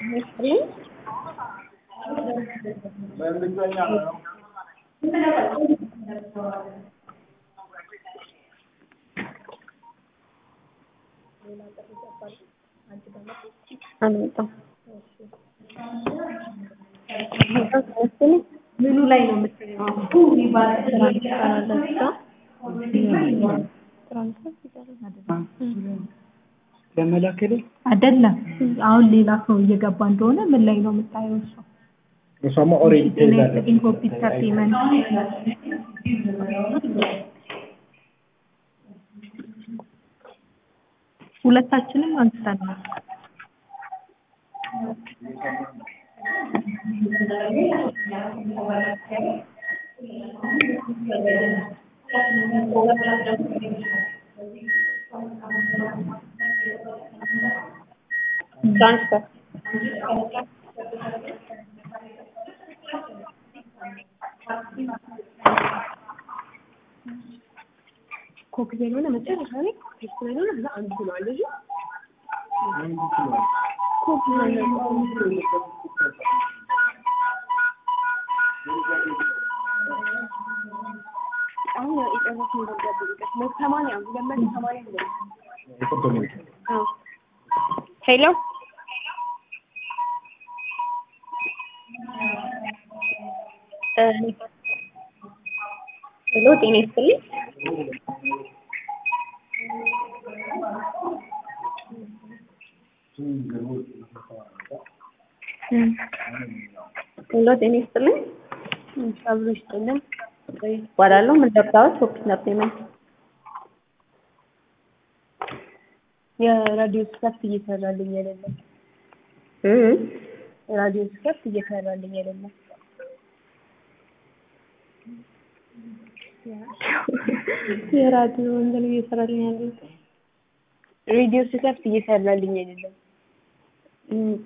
አልመጣም። ምኑ ላይ ነው የምትሰሪው? ለመላከል አይደለም አሁን ሌላ ሰው እየገባ እንደሆነ ምን ላይ ነው የምታየው? እሱ እሷማ ኦሬዲ ተይዛለች። ኢንኮምፒውተር ፔመንት ሁለታችንም አንስተናል። ትራንስፈር ኮፒ ያልሆነ መጨረሻ ላይ ቴስት ያልሆነ ከዛ አንዱ ብለዋል ልጁ ኮፒ አሁን የጨረስነው ደብዳቤ ሊቀት መቶ ሰማንያ ሁለት መቶ ሰማንያ ሁለት አዎ ሄሎ ሄሎ ጤና ይስጥልኝ ሄሎ ጤና ይስጥልኝ አብሮ ይስጥልን እባላለሁ ምን ደብዳቤ ኦፊስ ፔመንት የራዲዮ ስከፍት እየሰራልኝ አይደለም ራዲዮ ስከፍት እየሰራልኝ አይደለም የራዲዮ እንትን እየሰራልኝ ያለ ሬዲዮ ስከፍት እየሰራልኝ አይደለም ኦኬ